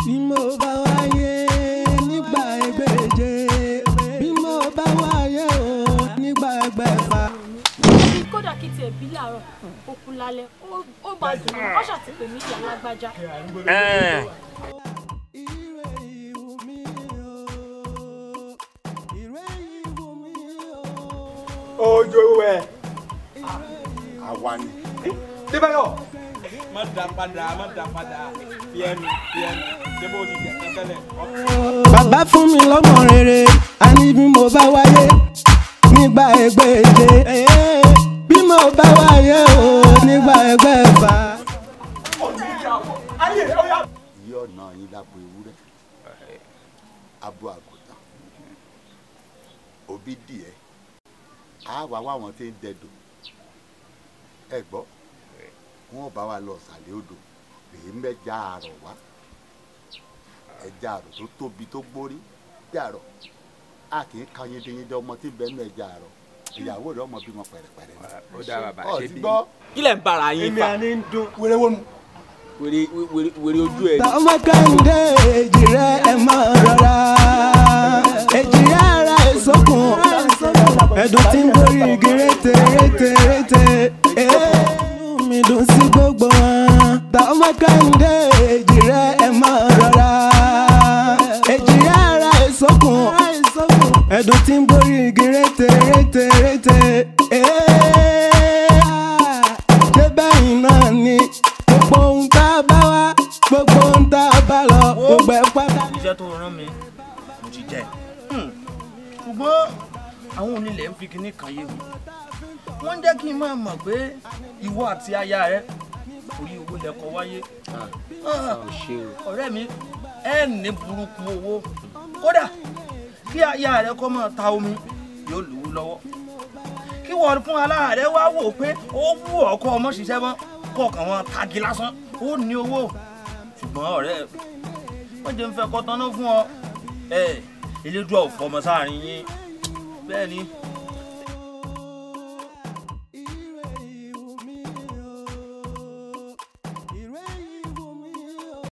bí mo bá wáyé nígbà ẹgbẹ̀je bí mo bá wáyé o nígbà ẹgbẹ̀fà. kódà kí tiẹ̀ bí làárọ̀ ó kú lálẹ́ ó- ó bá dùn ún kọ́ṣà ti pè mí ìyá lágbájá. Ire ìwù mí o, ire ìwù mí o. ojo wẹ. àwa ni. débáyọ̀. má da padà má da padà fi ẹnu fi ẹnu débò ti jẹ tẹ́tẹ́lẹ̀. bàbá fún mi lọ́mọ rere a ní bí mo bá wáyé nígbà ẹgbẹ̀je bí mo bá wáyé o nígbà ẹgbẹ̀fà. yí ọ̀nà yín lápò ewúrẹ́ abo àgùntàn òbí díẹ̀ á wá wá wọn tí ń dẹdò ẹ gbọ́ wọn bá wa lọ sàlẹ̀ odò èyí mẹ́ja àrọ̀ wá ẹja àrọ̀ tó tóbi tó gbórí bí àrọ̀ a kì í ka yindeyinde ọmọ tí ń bẹ nínú ẹja àrọ̀ ìyàwó rẹ̀ ọmọ bímọ pẹ̀rẹ̀pẹ̀rẹ̀ ó dá bàbá ọ̀ ṣe ti bí. gbọ́ kí lẹ̀ ń bára yín èmi fà àní ń dún. wèrè wọnú. wèrè wèrè wèrè ojú ẹ. tọmọ kẹ́hìndé èjì rẹ ẹ mọ rọra èjì rẹ ara ìsókun ẹdùn tí ń borí igi rété rété rété inú mi dùn sí gbogbo wọn tọmọ kẹ́hìndé èjì rẹ ẹ mọ rọra èjì rẹ ara ìsókun ẹdùn tí ń borí igi rété rété rété débẹ̀yìn náà ni gbogbo ohun tá a bá wá gbogbo ohun tá a bá lọ gbogbo ẹ̀ pátá. iṣẹ́ tó rán mi mo ti jẹ́ ṣùgbọ́n àwọn onílẹ̀ ń fi kinní kan yé mi wọ́n ń jẹ́ kí n máa mọ̀ pé ìwọ àti aya rẹ orí owó lẹ́kọ̀ọ́ wáyé Ah, ọ̀rẹ́ mi ẹ ní burúkú owó kódà kí aya rẹ kọ́ máa ta omi yóò lówó lọ́wọ́ kí wọ́n fún aláàrẹ wá wò pé ó wù ọkọ ọmọ ṣiṣẹ́ mọ́ kọ̀ọ̀kan wọn tagi lásán ó ní owó ṣùgbọ́n ọ̀rẹ́ wọ́n jẹ́ ń fẹ́ kọ́ tán náà fún ọ ẹ elédùn ọ̀fọ̀ ọmọ sáàrin yín bẹ́ẹ̀ ni